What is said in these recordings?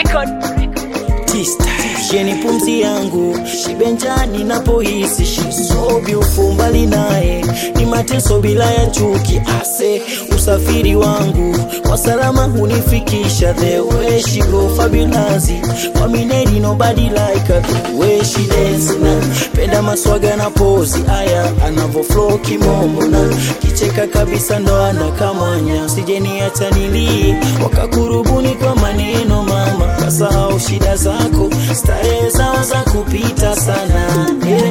Tista sheni pumzi yangu shibenjani napohisi shisobi ufumbali naye ni mateso bila ya chuki ase usafiri wangu kwa salama hunifikisha the way she go fabulous kwa mineri nobody like her the way she dance na penda maswaga na pozi aya anavo flow kimombo na kicheka kabisa ndo anakamwanya sijeniacha nilie wakakurubuni kwa maneno mama kasahau shida zako starehe zao za kupita sana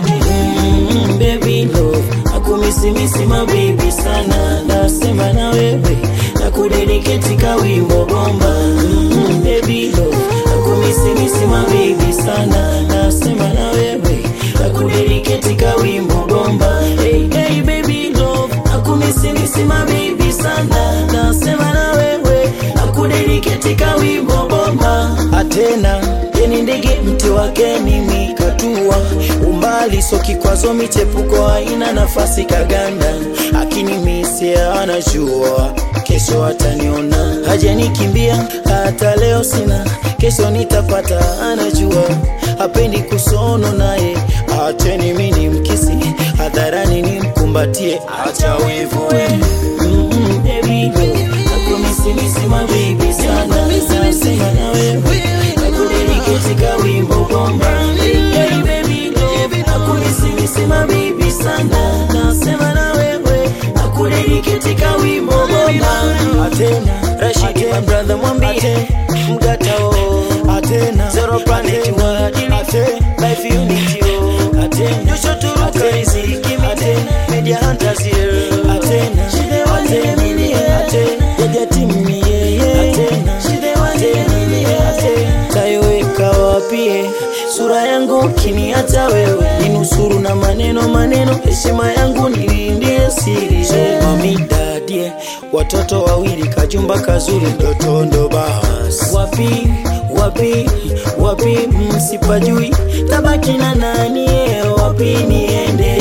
mm, baby love akumisimisi mabibi sana nasema na wewe nakudediketi kawimbo bomba mm, baby love akumisimisi mabibi sana nasema na wewe nakudediketi kawimbo bomba hey, hey, baby love akumisimisi mabibi sana nasema na wewe nakudediketi kawimbo bomba atena yeni ndege mti wake mimi katua umbali so kikwazo michepuko haina nafasi kaganda akinimisia anajua kesho ataniona hajanikimbia hata leo sina kesho nitapata anajua hapendi kusono naye acheni mini mkisi hadharani nimkumbatie acha wivu we mm, baby girl, nakumisimisi mabibi sana nasema na wewe nakudediketi kawimbo bomba hey, baby girl, nakumisimisi mabibi sana nasema na wewe nakudediketi kawimbo bomba atena rashidi my brother mwambie mgatao atena zero planet wadili life unity oh atena josho turuka riziki atena media hunters here atena atena atena jaja timi yeah atena atena atena tayoweka wapie sura yangu kiniacha wewe ninusuru na maneno maneno heshima yangu nilindie siri mamidadie watoto wawili kajumba kazuri mtoto ndo bas wapi wapi wapi msipajui tabaki na nani eh, wapi niende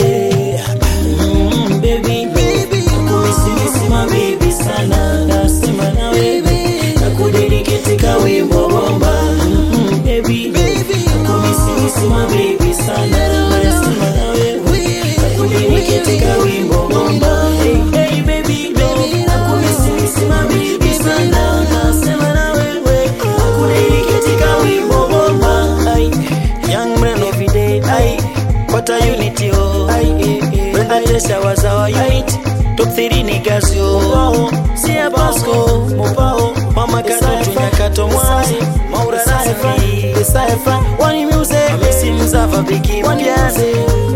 mm, baby nakumisimisi mabibi sana nasema na wewe nakudediketi kawimbo bomba mm, baby nakumisimisi mabibi sana nasema na wewe nakudediketi kawimbo bomba hey, hey, baby nakumisimisi mabibi sana nasema na wewe nakudediketi kawimbo bomba Ay, young man every day ay what a unity oh ay Brenda Tesha was our unit top 3 niggas yo Sia Pasco Mopao Mama Katutu Nyakato Mwazi Maura Rafi Saifa Wani Music Amesi Mzava Biki Mpiaze